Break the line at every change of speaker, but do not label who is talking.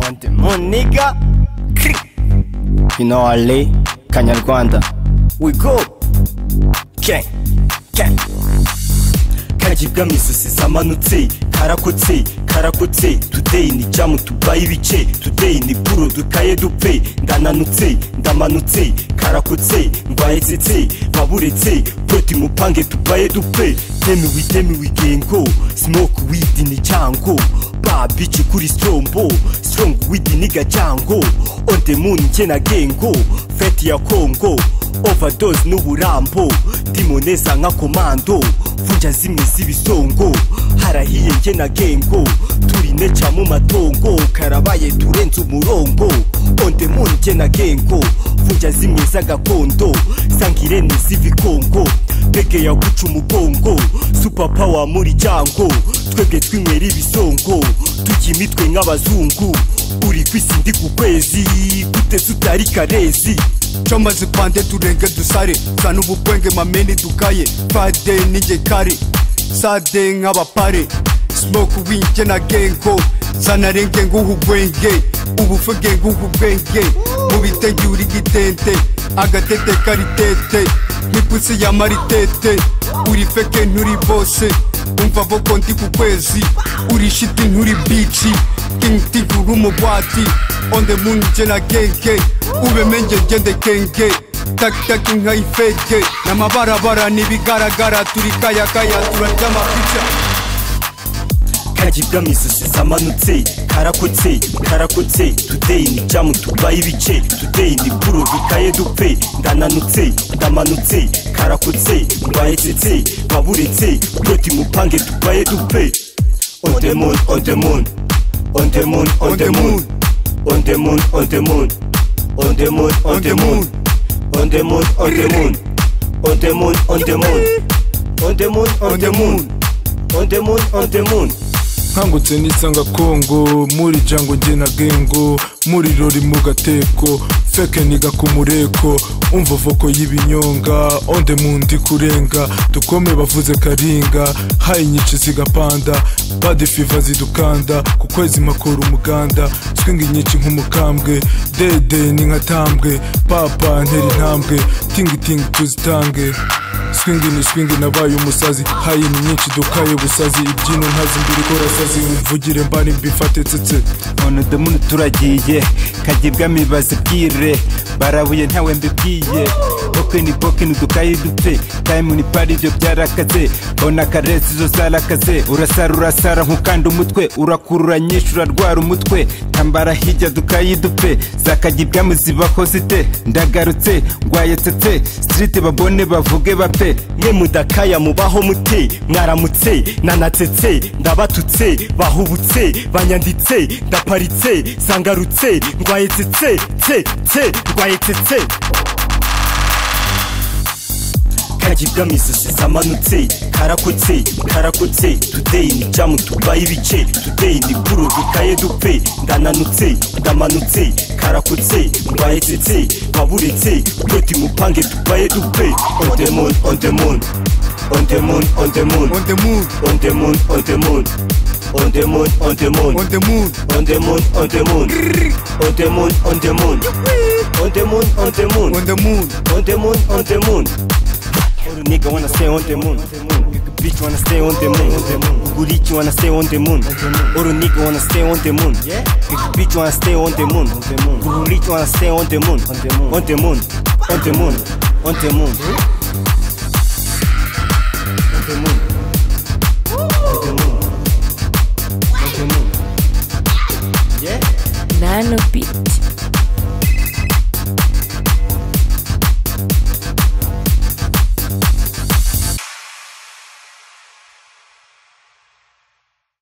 Onde muniga You know Ali Kanyarwanda We go Gang Gang kajibwa mu isosi zamanutse karakotse karakotse tudeyi ni jamu tubaye ibice tudeyi ni puro dukaye dupe ndananutse ndamanutse karakotse ndwayetsetse baburetse poti mupange tubaye dupe temewe temewe igengo smoke weed ni cyango babici kuri strombo strong weed ni gacyango on the moon njye na gengo feti ya kongo overdose n'uburambo dimoneza nka komando vuja zimwe z'ibisongo harahiye njye na gengo turi neca mu matongo karabaye turenze umurongo onde mu njye na gengo vuja zimwe z'agakondo sangirene z'ibikongo bege yaguca umugongo supapawa muri jango twebwe twinywera ibisongo tujya imitwe nk'abazungu uri ku isi ndi ku kwezi guteze utari karezi
camaze pande turenge dusare sana ububwenge mameni dukaye fade n'igekare sade nk'abapare smoke winge na gengo sanarenge nguhu bwenge ubufuge nguhu bwenge mu bitenge uri gitente agatete karitete nk'ipusi ya maritete uri feke nturi bose umva voko ndi ku kwezi uri shiti nturi bici kinti uri umugwati onde munje na genge ubemenge gende kenge takitaki nkayifeke n'amabarabara n'ibigaragara turi kayakaya turarya amapica
kajibwa mu isosi zamanutse karakotse karakotse tudeyi ni jamu tubaye ibice tudeyi ni puro dukaye dupe ndananutse ndamanutse karakotse ndwayetsetse baburetse poti mupange tubaye dupe on the moon on the moon on the moon on the moon on the moon on the moon on the moon on the moon on the moon on the moon on the moon on the moon on the moon on the moon on the moon on the moon
nkangutse nisanga kongo muri jango nge na gengo muri rori mu gateko feke niga ku mureko umva voko y'ibinyonga onde mu ndi kurenga dukome bavuze karinga hayi nyinshi zigapanda badi fiva zidukanda ku kwezi makora umuganda swingi nyinshi nk'umukambwe dede ni nkatambwe papa ntera intambwe tingitingi tuzitange swingi ni swingi nabaye umusazi hayi ni nyinshi dukaye busazi ibyino ntazi mbiri korasazi mvugire mbani mbifate tsetse
none demuni turagiye kagibwa mibazi bwire barabuye ntawe mbibwiye bokeni bokeni dukaye dupfe tayimu ni pari ibyo byarakaze bona karesi zo zarakaze urasara urasara nkukanda umutwe urakurura nyinshi urarwara umutwe tambara hijya dukaye dupfe zakagibwa muzibaho zite ndagarutse ngwaye tsetse siriti babone bavuge bape
mwe mudakaya mubaho mute mwaramutse nanatsetse ndabatutse bahubutse banyanditse ndaparitse sangarutse ndwaye tsetse tse tse ndwaye tsetse kajibwa mu isosi zamanutse karakotse karakotse tudeyi ni jamu tubaye ibice tudeyi ni puro dukaye dupe ndananutse ndamanutse karakotse ndwaye tsetse baburetse poti mupange tubaye dupe on the moon on the moon on the moon on the moon
on the moon
on the moon on the moon on the moon on the moon
on the moon
on the moon on the moon on the moon on the moon on the moon
on the moon
on the moon on the moon on the moon Every nigga wanna stay on the moon Bitch wanna stay on the moon Gurichi wanna stay on the moon Every nigga wanna stay on the moon Bitch wanna stay on the moon Gurichi wanna stay on the moon On the moon On the moon On the moon On the moon